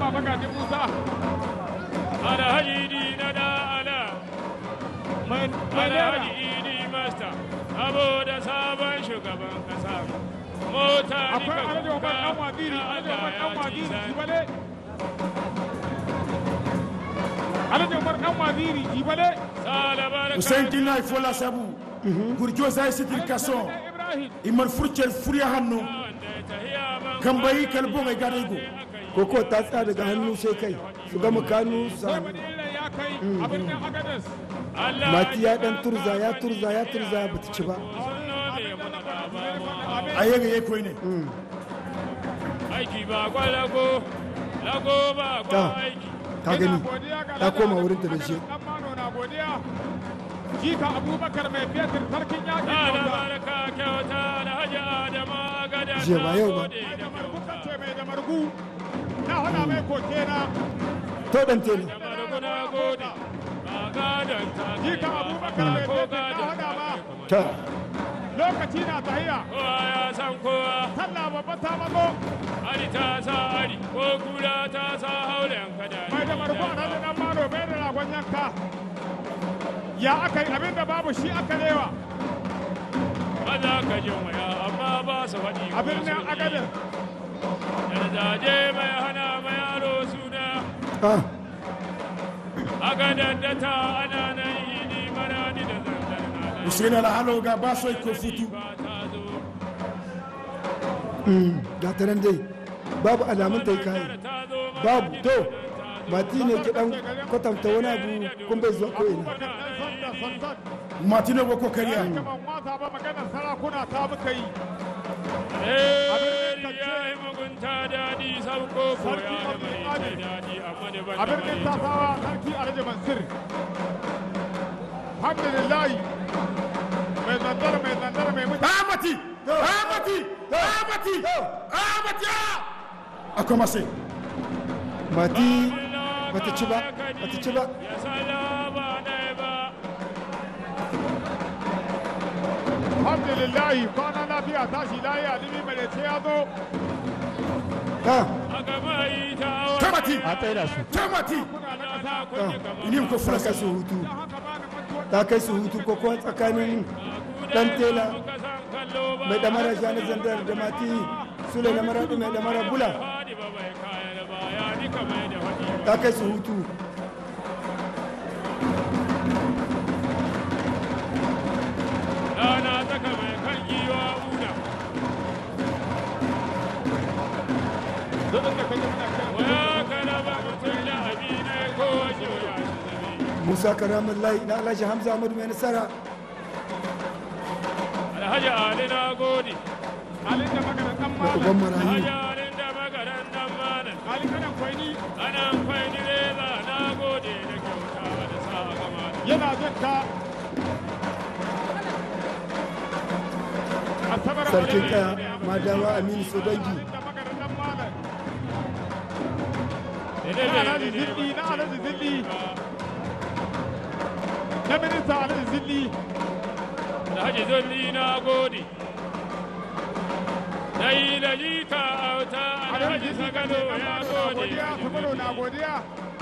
Baba Gaji Musa. alhaji idi na da ala Mai mai naira. alhaji idi masta saboda sabon shugaban kasa mota ni Akwai ka Alhaji Umar Dan kuka Waziri. ya Alhaji Umar Dan Allah ya ci Waziri. sani Jibale. Alhaji Umar Dan Waziri. Jibale. salabar Hussein Dina Ifola Sabu Gurjo Zai Sitir Kason Ibrahim. Imar Furcel Furiya Hannu Kambayi Kalbon Ai Gadaigo koko ta tsaya daga hannu sai kai su gama kanu su Sai hannu Madina ya kai a birnin Agadez. mati ya dan turza ya turza ya turza ba ta ci ba Ayega Yekoi ne aiki ba kwa lago lago ba kwa Ta. aiki ka gani ta koma wurin ta da shi Dan Mano na godiya. Jika Abubakar mai fetur sarkin yaƙin ana Hausa. barka kyauta alhaji adama gada Jiya ba yau ba. Mai da margu kance mai da margu. Na hada mai koke na. to dan tele marguna gode ba gadon ta Jika Abubakar mai ko fetur na gadon hada ma. ta Lokaci na tahiya. kowa ya san kowa Sallah babba ta mazo. ari ta sa ari ko kura ta sa haulen kada Mai da margu a nan dan Mano bai da ragon yanka. Ya aka yi abin da babu shi aka lewa. maza ka jin waya amma ba su faɗi A birnin Agadez. Yardaje mai hana mai yaro suna ah aka dandata ana nan idi marani da zanzar na nan Hussein Alhalo ga Baso Iko Futu ba ta zo ga ta nan dai babu alamun ta yi kayi ta zo babu to mati ne ki dan kwatanta wani abu kun bai zuwa ko ina Sanda sandan. Martino Boko Kariya Kaman wasa ba maganar sarakuna ta muka yi. Eh, ya yi mugunta daɗi sauko ko ya da mai ce daɗi amma da ban a da birnin mai tasawa sarki alhaji mansur alhamdulillahi mai zandar mai zandar mai mutane Amati Amati Amati Amati Akwai masai mati bata ci ba bata ci ba ya salama ɗaya ba alhamdulillahi kwana lafiya tashi layi alimi mai ce ya zo ah a gaba yi ta awa Kamati a tsaida su Kamati kuna na na ƙasa kunye kamar Inim ko ta Fulasa kai su hutu don haka ba ni mantuwa ta kai su hutu ko kuma tsakanin dan tela muka san kallo ba mai damara jani zandar da mati sule na maradi mai damara bula fadi ba bai kayan ba ya ni kamar da faɗi ta kai su hutu rana tsaka mai kan giwa una duk da kaje muna kiran waya kana ba mutum da abi ne ko wace waya shi zabi musa karamin layi na alhaji hamza ahmadu mai nasara alhaji ali na gode halin da maganar dan da uban malam marayu alhaji ali da magaran dan malam halin kanan kwaini ana kwai direba na gode da kyauta da sa gama da yana jin ka asabar sarkin kaya madawa aminu sodangi da maganar dan malam na daidai alhaji zilli na alhaji zilli na minista alhaji zilli alhaji zolli na gode na yi da jika auta alhaji sagalo ya gode godiya sabaro na godiya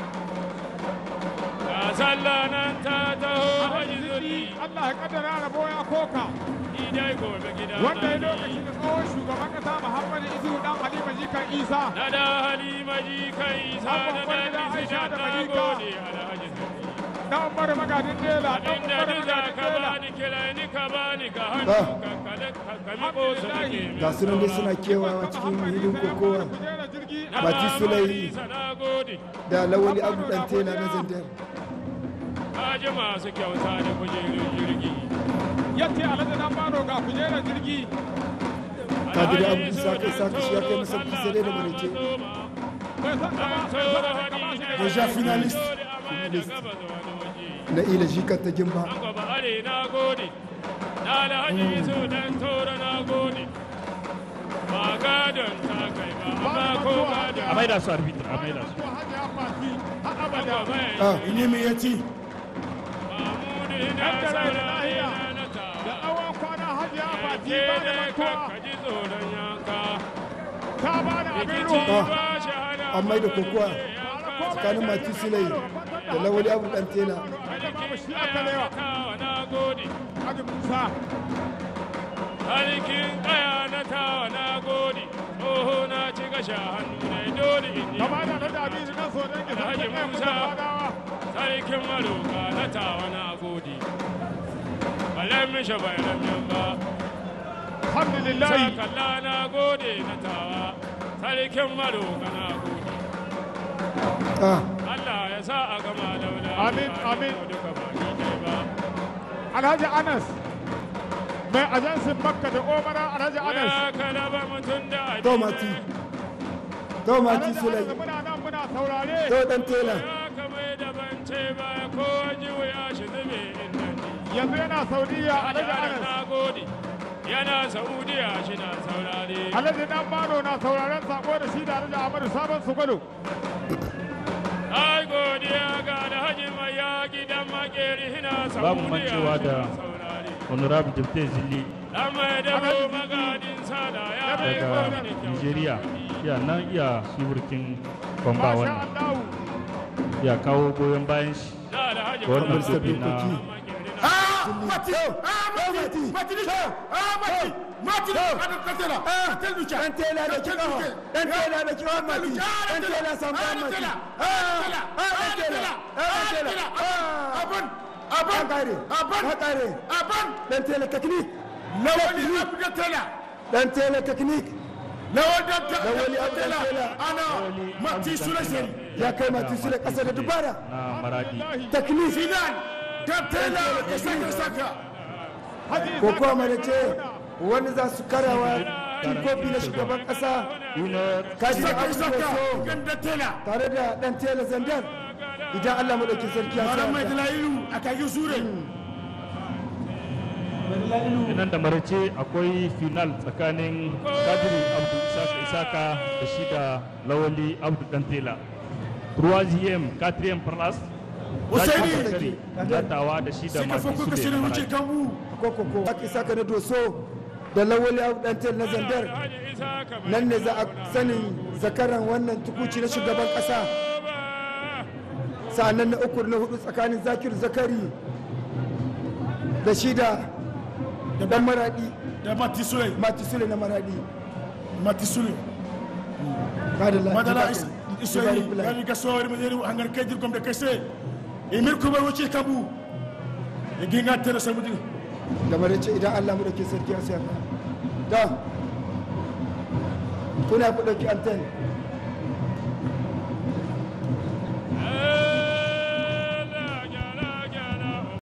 ga sallah nan ta taho alhaji haji zilli zolli Allah ya kaddara rabo ya koka ni dai gobe gida wanda ya na lokaci ni. da tsohon shugaban kasa Muhammadu Isu dan Halima Jikan Isa na da halima jikan isa Abban da Kwari da na Aisha da na Malika. gode alhaji zolli dan Umar Magadin Dela dan abinda Umar duk za Magadin ka Dela bani kira ni ka bani ka hannu Ah. ka kada ka kami ko su nake ga su nan dai suna kewawa cikin hilin kokowa Kujera jirgi Bati Sulai. na gode da lawali abu dan tela na zandar Kaji masu kyauta da kujerun jirgi. yace Alhaji dan Bano ga kujera jirgi kadiri abu isa kai saka shi ya kai masa sai dai da marece bai san ka ba bai san ka ba shi da Déjà finaliste na ila jikar ta gimba Gaba are na gode, na alhaji su dan tora na gode. Ba gadon ta kai ba, amma ko gadon. a maida su arbitra a maida su Hajiya Fati har abada ah Inimi Yati Mahmudu ina Yan da rai da saurare lahiya. na na da ta. tsawon kwana Hajiya Fati Ke ba da ne mantuwa ka ji tsoron yanka. ta ba da abin rikici ruwa ba shi hana an mai da kokowa tsakanin mati silai da lawali abu dan tela da babu shi aka lewa tawa na gode Hadi Musa sarkin kaya na tawa na gode oho na ci gasha hannu na dole in yi gaba da na dabi shi kan so dan ki Alhaji sai Musa. Musa fadawa sarkin maroka na tawa na gode balan mishi bayan yan ba alhamdulillah sakalla na gode na tawa sarkin maroka na gode ah Allah ya sa a gama daula Amin, amin. duka ba ni dai ba Alhaji Anas mai ajansin Makka da Omara Alhaji Anas ya kalaba mutum da to mati to mati Alhaji silai Anas muna nan muna saurare to dan tela ya kamai da bance ba ko ji wuya shi zube inda ni yanzu yana Saudiya Alhaji Anas na gode yana saudiya shi na saurare Alhaji Dan Bano na sauraren sako da shi da Alhaji Ahmadu Sabon Sugulu ai godiya ga alhaji mai ya gidan makeri hina saudiya Babu mancewa shi da na saurare honorable deputy zilli dan mai dabo magadin sada ya bai daga gwamnati kyau nigeria ya nan iya shibirkin kwamba Masha wannan Allah ya kawo goyon bayan shi da alhaji ga wannan kuma gobe na dokoki. mati ah mati mati ni ah mati mati ada katela katel ducha dan tela da ki kafa dan tela da ki kafa mati dan tela san ba mati ah ah dan tela ah dan tela ah aban an aban kare aban an kare aban dan tela technique lawali abu da tela dan tela technique lawali da Lawali abu da tela tela. ana mati sulaisari ya kai mati su da kasa da dubara na maradi technique finan da tela da saka saka ko kuma mana ce wani za su karawa kofi na shugaban kasa kaji da saka abu saka so kan da tela tare da dan tela zandar idan Allah madauki sarki ya maran mai sa dalayilu a kagi sure nan da marace akwai final tsakanin kadiri abdu isaka isaka da shi da lawali abdu dantela troisième quatrième place Usaini! zakari latawa da shi da sai ka masu fako ka sule shirin na wuce maradi kan mu koko ko aka saka na doso da lawali abu dan tela na zandar nan ne za a sanin zakaran wannan tukuci na shugaban kasa sa'annan na uku na hudu tsakanin zakir zakari da shi da da dan maradi da mati sule mati sule na maradi mati sule madalla madala Ibari isoyi Fulani. yani ka sowari mo yeri hangar kajir kom de kese e mir ko ba wuce kabu e ginga tere samudi da marace idan Allah mu dauke sarki ya sa da kuna ku dauki anten